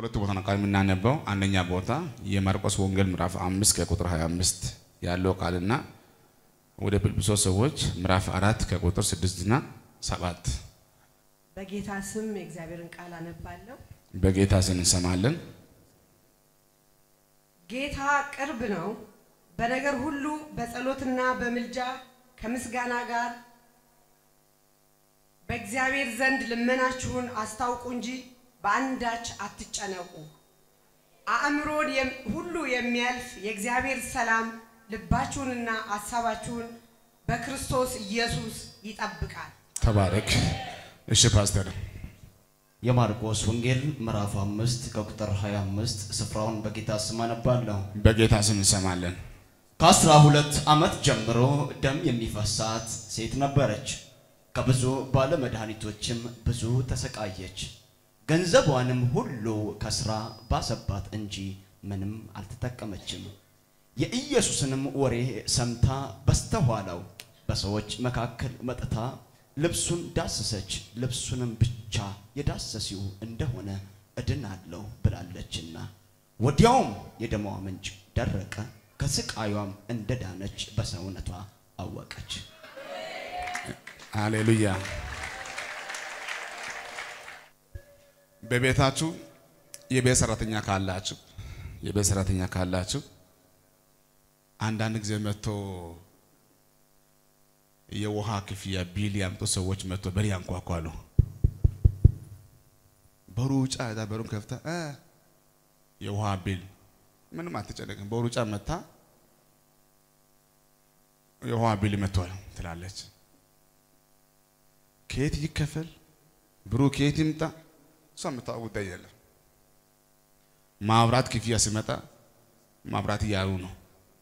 በሁለቱ ቦታ ነው ቃል የምናነበው። አንደኛ ቦታ የማርቆስ ወንጌል ምዕራፍ አምስት ከቁጥር 25 ያለው ቃልና ወደ ፊልጵስዩስ ሰዎች ምዕራፍ አራት ከቁጥር ስድስትና ሰባት በጌታ ስም የእግዚአብሔርን ቃል አነባለሁ። በጌታ ስም እንሰማለን። ጌታ ቅርብ ነው። በነገር ሁሉ በጸሎትና በምልጃ ከምስጋና ጋር በእግዚአብሔር ዘንድ ልመናችሁን አስታውቁ እንጂ በአንዳች አትጨነቁ። አእምሮን የም- ሁሉ የሚያልፍ የእግዚአብሔር ሰላም ልባችሁንና ሀሳባችሁን በክርስቶስ ኢየሱስ ይጠብቃል። ተባረክ። እሺ ፓስተር የማርቆስ ወንጌል ምዕራፍ አምስት ከቁጥር 25 ስፍራውን በጌታ ስም አነባለሁ። በጌታ ስም እንሰማለን። ከአስራ ሁለት ዓመት ጀምሮ ደም የሚፈሳት ሴት ነበረች። ከብዙ ባለመድኃኒቶችም ብዙ ተሰቃየች። ገንዘቧንም ሁሉ ከስራ ባሰባት እንጂ ምንም አልተጠቀመችም። የኢየሱስንም ወሬ ሰምታ በስተኋላው በሰዎች መካከል መጥታ ልብሱን ዳሰሰች። ልብሱንም ብቻ የዳሰሲው እንደሆነ እድናለሁ ብላለችና ወዲያውም የደሟ ምንጭ ደረቀ። ከስቃዩም እንደዳነች በሰውነቷ አወቀች። ሃሌሉያ። በቤታችሁ የቤት ሰራተኛ ካላችሁ የቤት ሰራተኛ ካላችሁ አንዳንድ ጊዜ መጥቶ የውሃ ክፍያ ቢል ያምጡ ሰዎች መጥቶ በር ያንኳኳሉ። በሩጫ ዳ በሩን ከፍታ እ የውሃ ቢል ምንም አትጨነቅም። በሩጫ መታ የውሃ ቢል መጥቷል ትላለች። ከየት ይከፈል ብሩ ከየት ይምጣ እሷ የምታውቅ ጉዳይ የለም። ማብራት ክፍያ ሲመጣ ማብራት እያሉ ነው።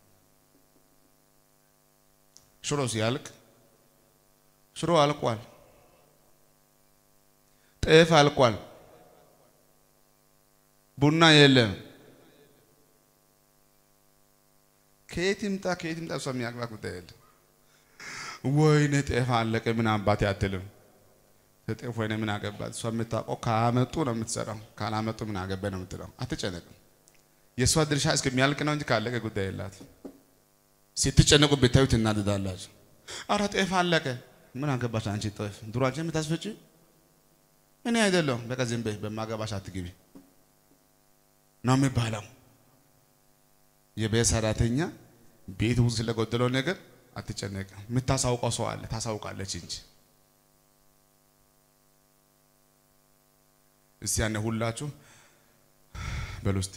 ሽሮ ሲያልቅ ሽሮ አልቋል፣ ጤፍ አልቋል፣ ቡና የለም። ከየት ይምጣ ከየት ይምጣ እሷ የሚያግባት ጉዳይ የለም። ወይኔ ጤፍ አለቀ ምን አባቴ አትልም። ጤፍ ወይኔ ምን አገባት እሷ የምታውቀው ካመጡ ነው የምትሰራው፣ ካላመጡ ምን አገባ ነው የምትለው። አትጨነቅም። የእሷ ድርሻ እስከሚያልቅ ነው እንጂ ካለቀ ጉዳይ የላት። ስትጨነቁ ብታዩ ትናደዳላችሁ። አረ ጤፍ አለቀ ምን አገባሽ አንቺ ጤፍ ድሮ አንቺ የምታስፈጭ እኔ አይደለሁም። በቃ ዝም በይ በማገባሽ አትግቢ ነው የሚባለው። የቤት ሰራተኛ ቤት ውስጥ ስለጎደለው ነገር አትጨነቅም። የምታሳውቀው ሰው አለ፣ ታሳውቃለች እንጂ። እስቲ ያኔ ሁላችሁ በሉ እስቲ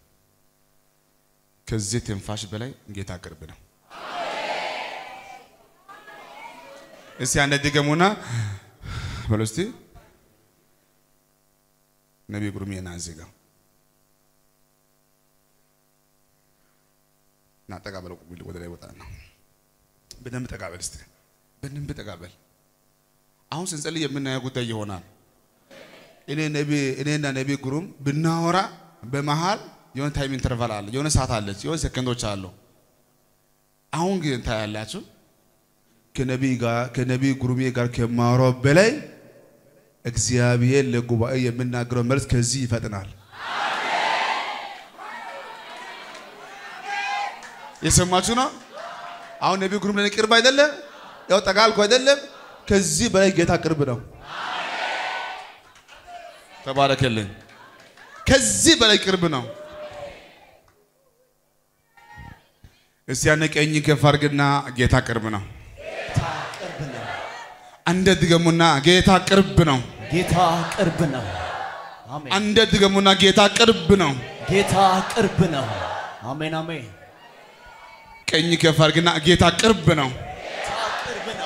ከዚህ ትንፋሽ በላይ ጌታ ቅርብ ነው። እስቲ ያኔ ድገሙና በሉ እስቲ ነቢይ ጉርሜ ና እዚህ ጋር ና ጠጋ በለው ወደ ላይ ወጣ ነው። በደንብ ጠጋ በል እስቲ በደንብ ጠጋ በል። አሁን ስንጸልይ የምናየው ጉዳይ ይሆናል። እኔ ነቢ እኔና ነቢ ጉሩም ብናወራ በመሃል የሆነ ታይም ኢንተርቫል አለ፣ የሆነ ሰዓት አለች፣ የሆነ ሰከንዶች አሉ። አሁን ግን ታያላችሁ ከነቢ ጋር ከነቢ ጉሩሜ ጋር ከማወራው በላይ እግዚአብሔር ለጉባኤ የምናገረው መልስ ከዚህ ይፈጥናል። የሰማችሁ ነው። አሁን ነቢ ጉሩም ለኔ ቅርብ አይደለም፣ ያው ጠጋ አልኩ አይደለም። ከዚህ በላይ ጌታ ቅርብ ነው። ተባረከልኝ። ከዚህ በላይ ቅርብ ነው። እስቲ ያነ ቀኝ ከፍ አድርግና ጌታ ቅርብ ነው። ጌታ ቅርብ ነው። አንደ ድገሙና ጌታ ቅርብ ነው። ጌታ ቅርብ ነው። አሜን። አንደ ድገሙና ጌታ ቅርብ ነው። ጌታ ቅርብ ነው። አሜን አሜን። ቀኝ ከፍ አድርግና ጌታ ቅርብ ነው። ጌታ ቅርብ ነው።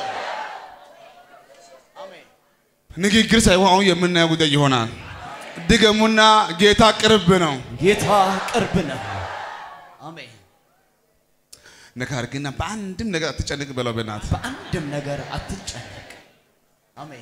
አሜን። ንግግር ሳይሆን አሁን የምናየው ጉዳይ ይሆናል። ድገሙና ጌታ ቅርብ ነው። ጌታ ቅርብ ነው። አሜን። ነካ አድርግና በአንድም ነገር አትጨንቅ በለው በእናትህ በአንድም ነገር አትጨነቅ። አሜን።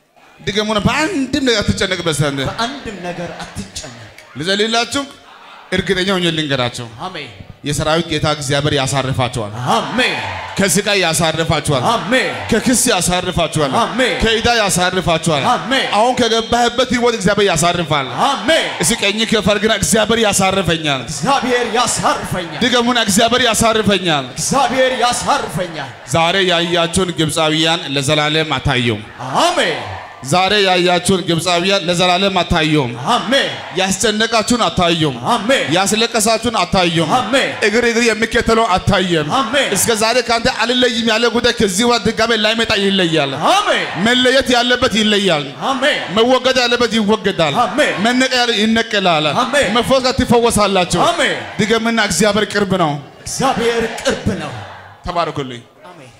ድገሙና በአንድም ነገር አትጨነቅ በሰንድ በአንድም ነገር አትጨነቅ። ልጸልይላችሁ እርግጠኛ ሆኜ ልንገራቸው፣ አሜን የሰራዊት ጌታ እግዚአብሔር ያሳርፋቸዋል። አሜን ከስቃይ ያሳርፋቸዋል። አሜን ከክስ ያሳርፋቸዋል። አሜን። ከዕዳ ያሳርፋቸዋል። አሜን። አሁን ከገባህበት ህይወት እግዚአብሔር ያሳርፋል። አሜን እስኪ ቀኝ ከፈርግና እግዚአብሔር ያሳርፈኛል። እግዚአብሔር ያሳርፈኛል ድገሙና እግዚአብሔር ያሳርፈኛል። እግዚአብሔር ያሳርፈኛል ዛሬ ያያችሁን ግብፃውያን ለዘላለም አታየውም። አሜን ዛሬ ያያችሁን ግብፃውያን ለዘላለም አታየውም። አሜን ያስጨነቃችሁን አታየውም። አሜን ያስለቀሳችሁን አታየውም። አሜን እግር እግር የሚከተለው አታየም። አሜን እስከ ዛሬ ከአንተ አልለይም ያለ ጉዳይ ከዚህ ወር ድጋሜ ላይመጣ ይለያል። አሜን መለየት ያለበት ይለያል። አሜን መወገድ ያለበት ይወገዳል። አሜን። መነቀ ያለ ይነቀላል። አሜን። መፈወስ ጋር ትፈወሳላችሁ። አሜን ድገምና እግዚአብሔር ቅርብ ነው። እግዚአብሔር ቅርብ ነው ተባረኩልኝ። አሜን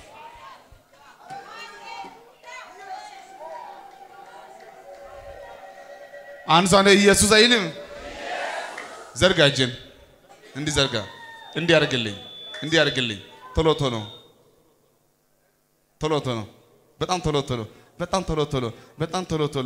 አንድ ሰው እንደ ኢየሱስ አይልም። ዘርጋ እጅን እንዲህ ዘርጋ፣ እንዲህ ያርግልኝ፣ እንዲህ ያርግልኝ። ቶሎ ቶሎ ቶሎ ቶሎ፣ በጣም ቶሎ ቶሎ፣ በጣም ቶሎ ቶሎ፣ በጣም ቶሎ ቶሎ።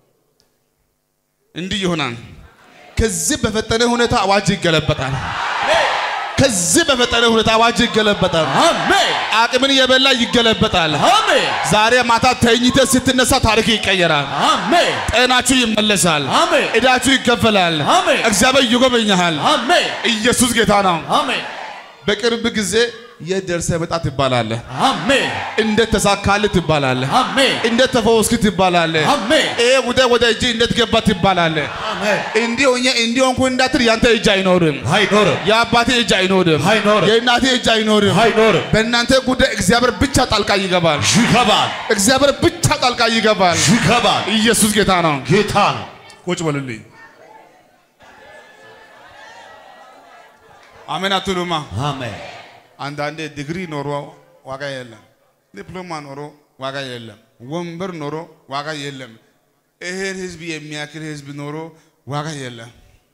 እንዲህ ይሆናል። ከዚህ በፈጠነ ሁኔታ አዋጅ ይገለበጣል። ከዚህ በፈጠነ ሁኔታ አዋጅ ይገለበጣል። አሜን አቅምን የበላ ይገለበጣል። አሜን ዛሬ ማታ ተኝተ ስትነሳ ታሪክ ይቀየራል። አሜን ጤናችሁ ይመለሳል። አሜን ዕዳችሁ ይከፈላል። አሜን። እግዚአብሔር ይጎበኛል። አሜን ኢየሱስ ጌታ ነው። አሜን በቅርብ ጊዜ የት ደርሰህ መጣ ትባላለህ። አሜን እንዴት ተሳካልህ ትባላለህ። አሜን እንዴት ተፈወስክ ትባላለህ። አሜን ይሄ ጉዳይ ወደ እጅ እንዴት ገባ ትባላለህ። አሜን እንዲህ ሆኜ እንዲህ ሆንኩ እንዳትል ያንተ እጅ አይኖርም። አይኖርም የአባቴ እጅ አይኖርም። አይኖርም። የእናቴ እጅ አይኖርም። አይኖርም በእናንተ ጉዳይ እግዚአብሔር ብቻ ጣልቃ ይገባል። ይገባል እግዚአብሔር ብቻ ጣልቃ ይገባል። ይገባል ኢየሱስ ጌታ ነው። ጌታ ነው ቁጭ በሉልኝ። አሜን አትሉማ? አሜን አንዳንዴ ዲግሪ ኖሮ ዋጋ የለም፣ ዲፕሎማ ኖሮ ዋጋ የለም፣ ወንበር ኖሮ ዋጋ የለም፣ ይሄን ህዝብ የሚያክል ህዝብ ኖሮ ዋጋ የለም።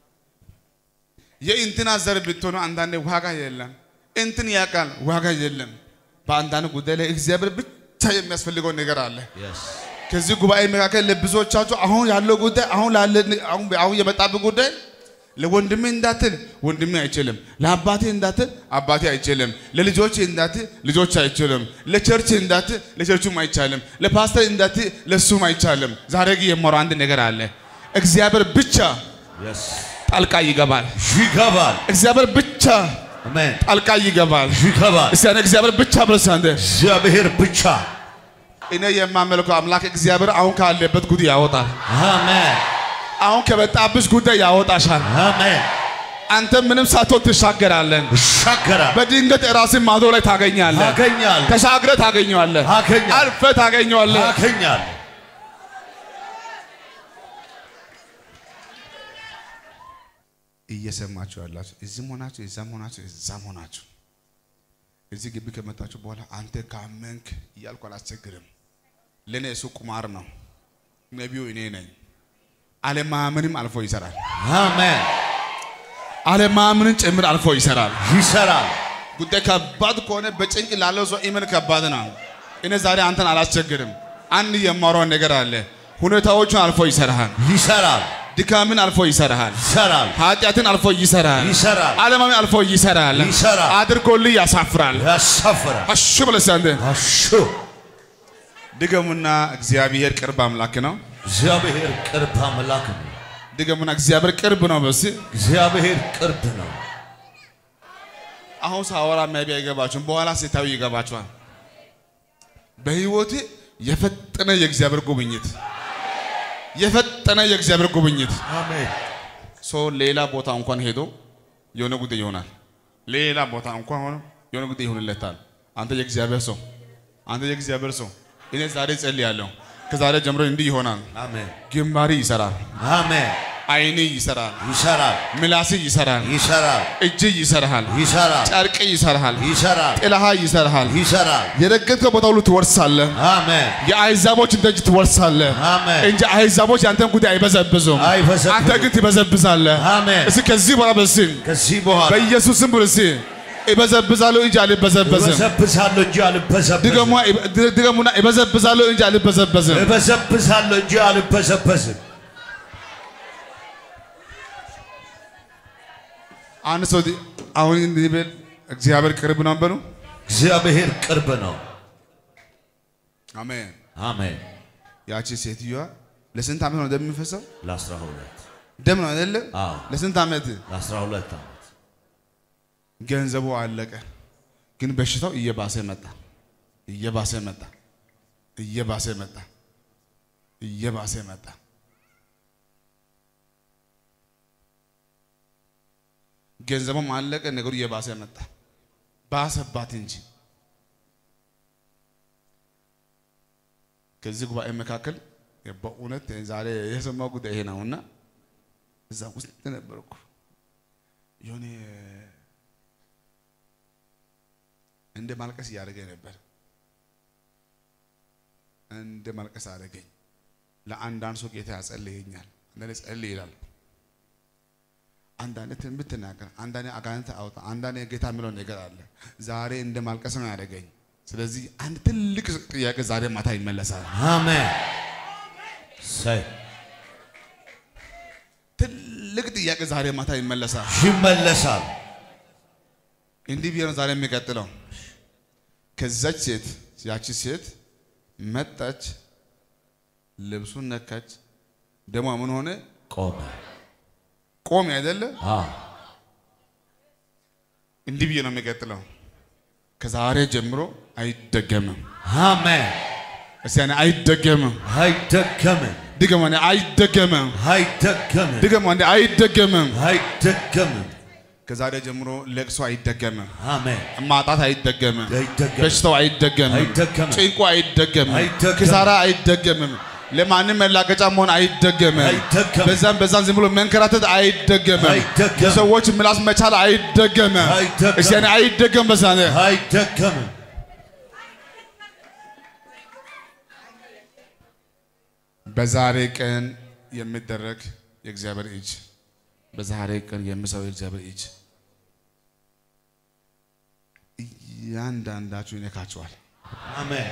የእንትና ዘር ብትሆኑ አንዳንዴ ዋጋ የለም፣ እንትን ያውቃል ዋጋ የለም። በአንዳንድ ጉዳይ ላይ እግዚአብሔር ብቻ የሚያስፈልገው ነገር አለ። ከዚህ ጉባኤ መካከል ለብዙዎቻችሁ አሁን ያለው ጉዳይ አሁን ላለ አሁን አሁን የመጣብህ ጉዳይ ለወንድሜ እንዳትል ወንድሜ አይችልም፣ ለአባቴ እንዳትል አባቴ አይችልም፣ ለልጆች እንዳትል ልጆች አይችልም፣ ለቸርች እንዳትል ለቸርቹም አይቻልም፣ ለፓስተር እንዳትል ለሱም አይቻልም። ዛሬ ግን የማወራው አንድ ነገር አለ። እግዚአብሔር ብቻ ጣልቃ ይገባል። ይገባል እግዚአብሔር ብቻ አሜን ጣልቃ ይገባል። ይገባል እስቲ አንተ እግዚአብሔር ብቻ ብለህ አንተ እግዚአብሔር ብቻ እኔ የማመልከው አምላክ እግዚአብሔር አሁን ካለበት ጉድ ያወጣል። አሜን አሁን ከመጣብሽ ጉዳይ ያወጣሻል። አሜን አንተ ምንም ሳትሆን ትሻገራለን። ይሻገራል በድንገት ራስን ማዶ ላይ ታገኛለህ። አገኛል ተሻግረህ ታገኘዋለህ። አገኛል አልፈህ ታገኘዋለህ። አገኛል እየሰማችሁ ያላችሁ እዚህም ሆናችሁ እዛም ሆናችሁ እዛም ሆናችሁ እዚህ ግቢ ከመጣችሁ በኋላ አንተ ካመንክ እያልኩ አላስቸግርም። ለእኔ እሱ ቁማር ነው። ነቢዩ እኔ ነኝ። አለማመንም አልፎ ይሰራል። አሜን አለማመንን ጭምር አልፎ ይሰራል። ይሰራል ጉዳይ ከባድ ከሆነ በጭንቅ ላለው ሰው ኢመን ከባድ ነው። እኔ ዛሬ አንተን አላስቸግርም። አንድ የማወራው ነገር አለ። ሁኔታዎቹን አልፎ ይሰራል። ይሰራል ድካምን አልፎ ይሰራል። ይሰራል ኃጢአትን አልፎ ይሰራል። ይሰራል ዓለማዊ አልፎ ይሰራል። ይሰራል። አድርጎልህ ያሳፍራል። ያሳፍራል አሹ ብለህ አንተ አሹ ድገሙና እግዚአብሔር ቅርብ አምላክ ነው። እግዚአብሔር ቅርብ አምላክ ነው ድገሙና እግዚአብሔር ቅርብ ነው። በስ እግዚአብሔር ቅርብ ነው አሁን ሳወራ ማይቢ አይገባችሁም፣ በኋላ ሲታዩ ይገባችኋል። በህይወቴ የፈጠነ የእግዚአብሔር ጉብኝት የፈጠነ የእግዚአብሔር ጉብኝት አሜን ሰው ሌላ ቦታ እንኳን ሄዶ የሆነ ጉዳይ ይሆናል። ሌላ ቦታ እንኳን ሆኖ የሆነ ጉዳይ ይሆንለታል። አንተ የእግዚአብሔር ሰው፣ አንተ የእግዚአብሔር ሰው፣ እኔ ዛሬ ጸልያለሁ። ከዛሬ ጀምሮ እንዲህ ይሆናል። አሜን ግንባሪ ይሰራል፣ አሜን አይኔ ይሰራል፣ ይሰራል ምላስ ይሰራል፣ ይሰራል እጅ ይሰራል፣ ይሰራል ጨርቅ ይሰራል፣ ይሰራል ጥላሃ ይሰራል። ይሰራል የረገጥከው ቦታ ሁሉ ትወርሳለህ። አሜን የአሕዛቦችን ደጅ ትወርሳለህ አሜን እንጂ አሕዛቦች ያንተን ጉዳይ አይበዘብዙም። አይበዘብዙም። አንተ ግን ትበዘብዛለህ። አሜን እስኪ ከዚህ በኋላ በስል ከዚህ በኋላ በኢየሱስም ብሎ እስኪ እበዘብዛለሁ እንጂ አልበዘበዝም። እበዘብዛለሁ እንጂ አልበዘበዝም ድገሙና ድገሙና እበዘብዛለሁ እንጂ አልበዘበዝም። እበዘብዛለሁ እንጂ አልበዘበዝም አንድ ሰው ዲ- አሁን እንዲህ ብል እግዚአብሔር ቅርብ ነው በሉ። እግዚአብሔር ቅርብ ነው። አሜን። አሜን። ያቺ ሴትዮዋ ለስንት ዓመት ነው ደም የሚፈሰው? ለአስራ ሁለት ደም ነው አይደለ? አዎ። ለስንት ዓመት? ለአስራ ሁለት ዓመት ገንዘቡ አለቀ፣ ግን በሽታው እየባሰ መጣ፣ እየባሰ መጣ፣ እየባሰ መጣ፣ እየባሰ መጣ። ገንዘቡም አለቀ፣ ነገሩ እየባሰ መጣ፣ ባሰባት እንጂ። ከዚህ ጉባኤ መካከል በእውነት ዛሬ የሰማው ጉዳይ ይሄ ነውና እዛ ውስጥ ነበርኩ የሆነ እንደ ማልቀስ እያደረገኝ ነበር። እንደ ማልቀስ አደረገኝ። ለአንዳንድ ሰው ጌታ ያጸልየኛል፣ አንዳንዴ ጸልይ ይላል፣ አንዳንዴ ትንቢት ትናገር፣ አንዳንዴ አጋንንት አውጣ፣ አንዳንዴ ጌታ የሚለው ነገር አለ። ዛሬ እንደ ማልቀስ ነው ያደረገኝ። ስለዚህ አንድ ትልቅ ጥያቄ ዛሬ ማታ ይመለሳል። አሜን። ሰይ ትልቅ ጥያቄ ዛሬ ማታ ይመለሳል። ይመለሳል። እንዲህ ብዬ ነው ዛሬ የሚቀጥለው። ከዛች ሴት ያቺ ሴት መጣች፣ ልብሱን ነካች፣ ደሟ ምን ሆነ? ቆመ። ቆም አይደለ? አዎ። እንዲህ ብዬ ነው የሚቀጥለው። ከዛሬ ጀምሮ አይደገምም። አሜን። እስቲ ያኔ አይደገምም። አይደገምም። ድገም ወንዴ፣ አይደገምም። አይደገምም። ድገም ወንዴ፣ አይደገምም። አይደገምም። ከዛሬ ጀምሮ ለቅሶ አይደገምም። አሜን። ማጣት አይደገምም። አይደገምም። በሽታው አይደገምም። አይደገምም። ጭንቁ አይደገምም። አይደገምም። ኪሳራ አይደገምም። ለማንም መላገጫ መሆን አይደገምም። አይደገምም። በዛም በዛም ዝም ብሎ መንከራተት አይደገምም። አይደገምም። የሰዎች ምላስ መቻል አይደገምም። አይደገምም። እስቲ ያኔ አይደገም በዛኔ አይደገምም። በዛሬ ቀን የሚደረግ የእግዚአብሔር እጅ በዛሬ ቀን የሚሰው የእግዚአብሔር እጅ እያንዳንዳችሁ ይነካችኋል። አሜን።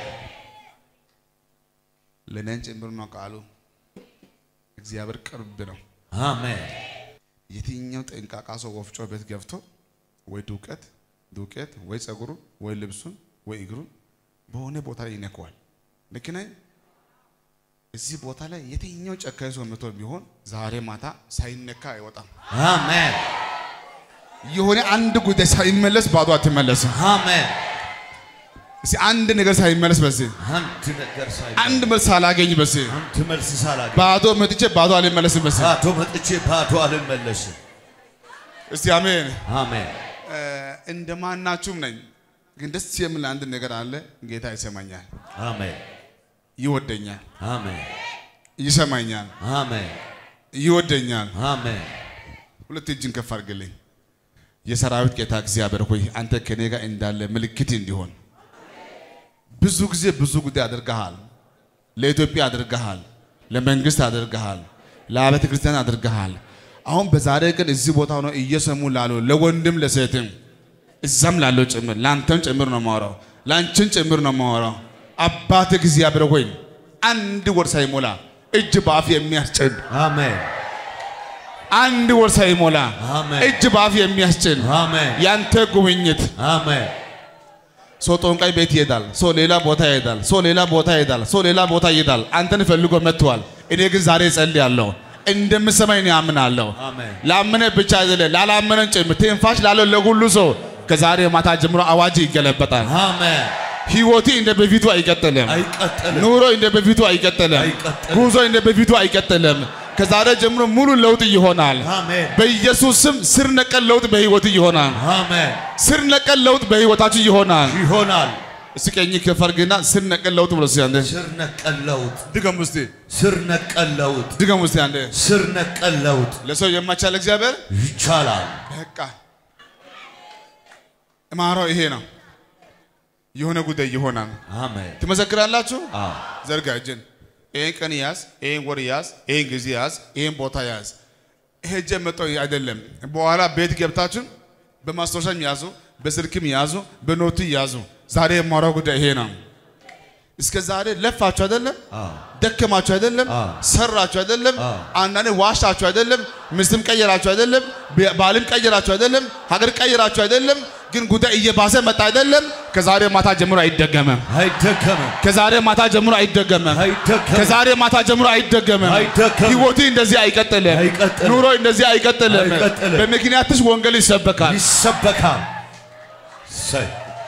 ለእኔን ጭምር ነው ቃሉ። እግዚአብሔር ቅርብ ነው። አሜን። የትኛው ጠንቃቃ ሰው ወፍጮ ቤት ገብቶ ወይ ዱቄት ዱቄት ወይ ጸጉሩን ወይ ልብሱን ወይ እግሩን በሆነ ቦታ ላይ ይነከዋል። ልክ ነኝ? እዚህ ቦታ ላይ የትኛው ጨካኝ ሰው መቶ ቢሆን ዛሬ ማታ ሳይነካ አይወጣም። አሜን። የሆነ አንድ ጉዳይ ሳይመለስ ባዶ አትመለስም። አሜን። እስኪ አንድ ነገር ሳይመለስ በዚህ አንድ ነገር ሳይ አንድ መልስ ሳላገኝ በዚህ አንድ መልስ ሳላገኝ ባዶ መጥቼ ባዶ አልመለስም በዚህ ባዶ መጥቼ ባዶ አልመለስም። እስቲ አሜን። አሜን። እ፣ እንደማናችሁም ነኝ፣ ግን ደስ የሚል አንድ ነገር አለ። ጌታ ይሰማኛል፣ አሜን። ይወደኛል፣ አሜን። ይሰማኛል፣ አሜን። ይወደኛል። አሜን። ሁለት እጅን ከፍ አድርግልኝ። የሰራዊት ጌታ እግዚአብሔር ሆይ አንተ ከኔ ጋር እንዳለ ምልክት እንዲሆን ብዙ ጊዜ ብዙ ጉዳይ አድርገሃል። ለኢትዮጵያ አድርገሃል፣ ለመንግስት አድርገሃል፣ ለአብያተ ክርስቲያን አድርገሃል። አሁን በዛሬ ቀን እዚህ ቦታ ሆነው እየሰሙ ላሉ ለወንድም ለሴትም እዛም ላለው ጭምር ለአንተም ጭምር ነው የማወራው፣ ለአንቺን ጭምር ነው የማወራው። አባት እግዚአብሔር ሆይ አንድ ወር ሳይሞላ እጅ በአፍ የሚያስጭን አሜን። አንድ ወር ሳይሞላ አሜን። እጅ በአፍ የሚያስጭን አሜን። ያንተ ጉብኝት አሜን። ሰው ጦንቃይ ቤት ይሄዳል። ሰው ሌላ ቦታ ይሄዳል። ሰው ሌላ ቦታ ይሄዳል። ሰው ሌላ ቦታ ይሄዳል። አንተን ፈልጎ መጥቷል። እኔ ግን ዛሬ እጸልያለሁ እንደምሰማኝ እኔ አምናለሁ። አሜን። ላመነ ብቻ አይደለም ላላመነን ጭምር ትንፋሽ ላለው ለሁሉ ሰው ከዛሬ ማታ ጀምሮ አዋጅ ይገለበጣል። አሜን። ህይወቴ እንደ በፊቱ አይቀጥልም። አይቀጥልም። ኑሮ እንደ በፊቱ አይቀጥልም። አይቀጥልም። ጉዞ እንደ በፊቱ አይቀጥልም። ከዛሬ ጀምሮ ሙሉ ለውጥ ይሆናል። አሜን። በኢየሱስ ስም ስር ነቀል ለውጥ በህይወት ይሆናል። አሜን። ስር ነቀል ለውጥ በህይወታችሁ ይሆናል። ይሆናል። እስቲ ቀኝ ከፍ አድርግና ስር ነቀል ለውጥ ብሎ እስቲ አንዴ ስር ነቀል ለውጥ፣ ድገም እስቲ ስር ነቀል ለውጥ፣ ድገም እስቲ አንዴ ስር ነቀል ለውጥ ለሰው የማይቻል እግዚአብሔር ይቻላል። በቃ እማራው ይሄ ነው። የሆነ ጉዳይ ይሆናል። አሜን። ትመሰክራላችሁ። አዎ። ዘርጋ እጅን። ይሄን ቀን ያዝ፣ ይሄን ወር ያዝ፣ ይሄን ጊዜ ያዝ፣ ይሄን ቦታ ያዝ። ሄጄ መጣሁ አይደለም። በኋላ ቤት ገብታችሁ በማስታወሻም ያዙ፣ በስልክም ያዙ፣ በኖቱ ያዙ። ዛሬ የማወራው ጉዳይ ይሄ ነው። እስከ ዛሬ ለፋችሁ አይደለም? አዎ ደከማችሁ አይደለም? አዎ። ሰራችሁ አይደለም? አዎ። አንዳንዴ ዋሻችሁ አይደለም? ሚስትም ቀየራችሁ አይደለም? ብ- ባልም ቀየራችሁ አይደለም? ሀገር ቀየራችሁ አይደለም? ግን ጉዳይ እየባሰ መጣ አይደለም? ከዛሬ ማታ ጀምሮ አይደገምም። አይደከምም ከዛሬ ማታ ጀምሮ አይደገምም። አይደከምም ከዛሬ ማታ ጀምሮ አይደገምም። አይደገምም። ህይወት እንደዚህ አይቀጥልም። አይቀጥልም። ኑሮ እንደዚህ አይቀጥልም። አይቀጥልም። በምክንያትሽ ወንጌል ይሰበካል። ይሰበካል ሰይ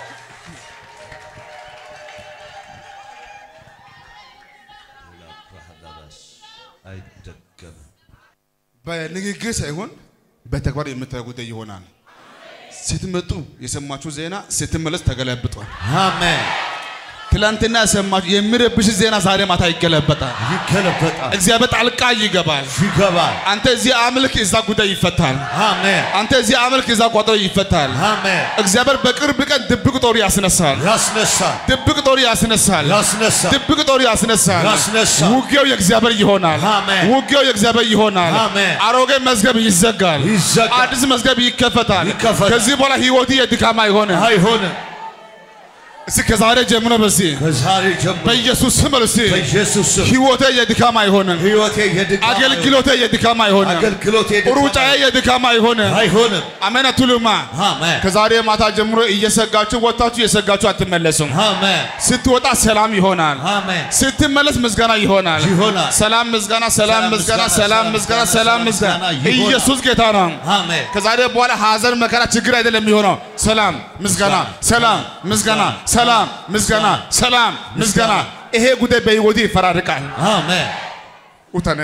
አይደገምም በንግግር ሳይሆን በተግባር የምታየው ጉዳይ ይሆናል። ስትመጡ የሰማችሁ ዜና ስትመለስ ተገለብጧል። አሜን ትላንትና የሰማችሁ የሚረብሽ ዜና ዛሬ ማታ ይገለበጣል። ይገለበጣል እግዚአብሔር ጣልቃ ይገባል። ይገባል አንተ እዚህ አምልክ፣ እዛ ጉዳይ ይፈታል። አሜን አንተ እዚህ አምልክ፣ እዛ ቋጠሮ ይፈታል። አሜን እግዚአብሔር በቅርብ ቀን ድብቅ ጦር ያስነሳል። ያስነሳል ድብቅ ጦር ያስነሳል። ያስነሳል ድብቅ ጦር ያስነሳል። ያስነሳል። ውጊያው የእግዚአብሔር ይሆናል። አሜን። ውጊያው የእግዚአብሔር ይሆናል። አሜን። አሮጌ መዝገብ ይዘጋል። ይዘጋል። አዲስ መዝገብ ይከፈታል። ይከፈታል። ከዚህ በኋላ ህይወት የድካም አይሆንም። አይሆንም እስኪ ከዛሬ ጀምሮ በዚህ ከዛሬ ጀምሮ በኢየሱስ ስም በሉ እስኪ በኢየሱስ ስም ህይወቴ የድካም አይሆንም። ህይወቴ የድካም አገልግሎቴ የድካም አይሆንም። አገልግሎቴ የድካም ሩጫዬ የድካም አይሆንም። አይሆንም አሜን አትሉማ? አሜን ከዛሬ ማታ ጀምሮ እየሰጋችሁ ወጥታችሁ እየሰጋችሁ አትመለሱም። አሜን ስትወጣ ሰላም ይሆናል። አሜን ስትመለስ ምስጋና ይሆናል። ይሆናል። ሰላም ምስጋና፣ ሰላም ሰላም ምስጋና፣ ምስጋና፣ ሰላም ሰላም ምስጋና፣ ምስጋና፣ ሰላም ሰላም ምስጋና። ምስጋና ይሆናል። ኢየሱስ ጌታ ነው። አሜን ከዛሬ በኋላ ሀዘን፣ መከራ፣ ችግር አይደለም የሚሆነው። ሰላም ምስጋና፣ ሰላም ምስጋና፣ ሰላም ምስጋና፣ ሰላም ምስጋና። ይሄ ጉዳይ በህይወቴ ይፈራርቃል። አሜን ውተነ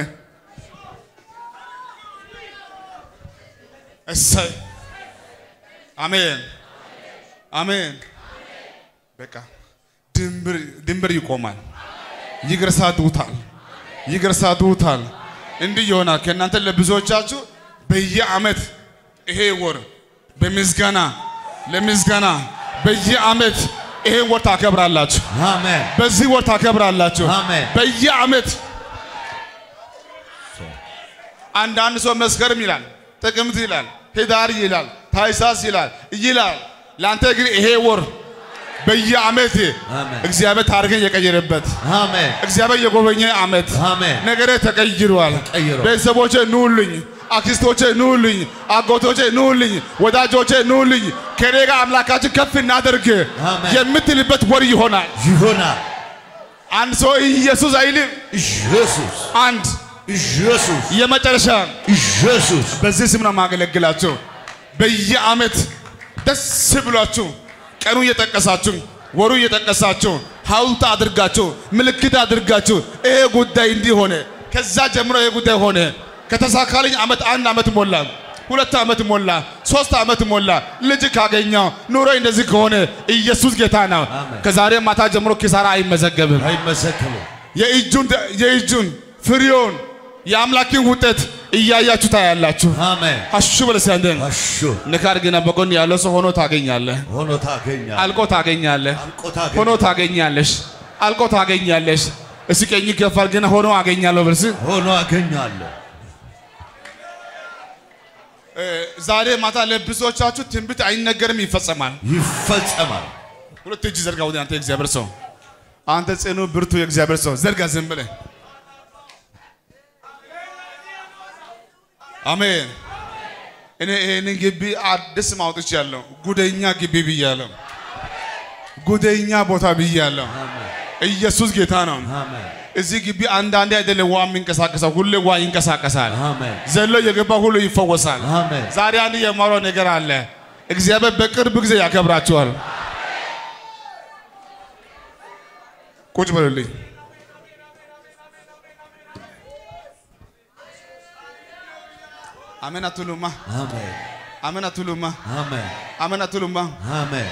እሰይ አሜን አሜን። በቃ ድንበር ድንበር ይቆማል። ይገርሳቱታል ይገርሳቱታል። እንዲህ ይሆናል። ከእናንተ ለብዙዎቻችሁ በየአመት ይሄ ወር በምስጋና ለምስጋና በየአመት ይሄ ወር ታከብራላችሁ። አሜን በዚህ ወር ታከብራላችሁ። አሜን። በየአመት አንዳንድ ሰው መስከረም ይላል፣ ጥቅምት ይላል፣ ህዳር ይላል፣ ታይሳስ ይላል ይላል። ለአንተ ግን ይሄ ወር በየአመት አሜን። እግዚአብሔር ታሪክን የቀየረበት አሜን እግዚአብሔር የጎበኘ አመት አሜን ነገሬ ተቀይሯል። ተቀይሯል። ቤተሰቦቼ ኑልኝ፣ አክስቶቼ ኑልኝ፣ አጎቶቼ ኑልኝ፣ ወዳጆቼ ኑልኝ፣ ከኔ ጋር አምላካችን ከፍ እናደርግ አሜን። የምትልበት ወር ይሆናል። ይሆናል አንድ ሰው ኢየሱስ አይልም። ኢየሱስ አንድ ኢየሱስ የመጨረሻ ኢየሱስ በዚህ ስም ነው የማገለግላቸው። በየአመት ደስ ብሏችሁ ቀኑ እየጠቀሳችሁ ወሩ እየጠቀሳችሁ ሐውልት አድርጋችሁ ምልክት አድርጋችሁ ይሄ ጉዳይ እንዲህ ሆነ፣ ከዛ ጀምሮ ይሄ ጉዳይ ሆነ። ከተሳካልኝ አመት አንድ አመት ሞላ፣ ሁለት አመት ሞላ፣ ሶስት አመት ሞላ። ልጅ ካገኘው ኑሮ እንደዚህ ከሆነ ኢየሱስ ጌታ ነው። አሜን። ከዛሬ ማታ ጀምሮ ኪሳራ አይመዘገብም። አይመሰክርም የእጁን የእጁን ፍሬውን የአምላኪን ውጤት እያያችሁ ታያላችሁ። አሜን አሹ በለሲያንደን አሹ ንካር ግን በጎን ያለው ሰው ሆኖ ታገኛለህ፣ ሆኖ ታገኛለህ አልቆ ታገኛለህ፣ አልቆ ታገኛለህ። ሆኖ ታገኛለሽ፣ አልቆ ታገኛለሽ። እስኪ ቀኝ ከፋል ግን ሆኖ አገኛለሁ በልስ ሆኖ አገኛለሁ ዛሬ ማታ ለብዙዎቻችሁ ትንቢት አይነገርም፣ ይፈጸማል። ይፈጸማል ሁለት እጅ ዘርጋ ወደ አንተ የእግዚአብሔር ሰው፣ አንተ ጽኑ ብርቱ የእግዚአብሔር ሰው ዘርጋ ዝም ብለህ አሜን። እኔ ይህንን ግቢ አዲስ ማውጥች ያለው ጉደኛ ግቢ ብያለሁ። ጉደኛ ቦታ ብያለሁ። ኢየሱስ ጌታ ነው። አሜን እዚህ ግቢ አንዳንዴ አይደለም ውሃ የሚንቀሳቀሰው፣ ሁሌ ውሃ ይንቀሳቀሳል። አሜን ዘሎ የገባ ሁሉ ይፈወሳል። አሜን ዛሬ አንድ የማወራው ነገር አለ። እግዚአብሔር በቅርብ ጊዜ ያከብራችኋል። ቁጭ በሉልኝ። አሜን አትሉማ? አሜን አሜን አትሉማ? አሜን አሜን አትሉማ? አሜን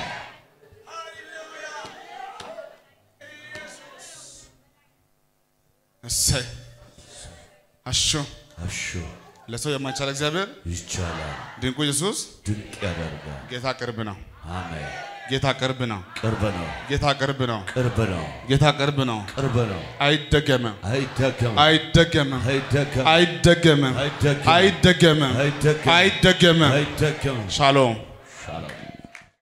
እሰይ አሾ አሹ ለሰው የማይቻል እግዚአብሔር ይቻላል ድንቁ ኢየሱስ ድንቅ ያደርጋል ጌታ ቅርብ ነው። አሜን ጌታ ቅርብ ነው። ቅርብ ነው ጌታ ቅርብ ነው። ቅርብ ነው ጌታ ቅርብ ነው። ቅርብ ነው አይደገምም፣ አይደገምም አይደገምም፣ አይደገምም አይደገምም፣ አይደገምም አይደገምም፣ አይደገምም አይደገምም። አይደገምም ሻሎም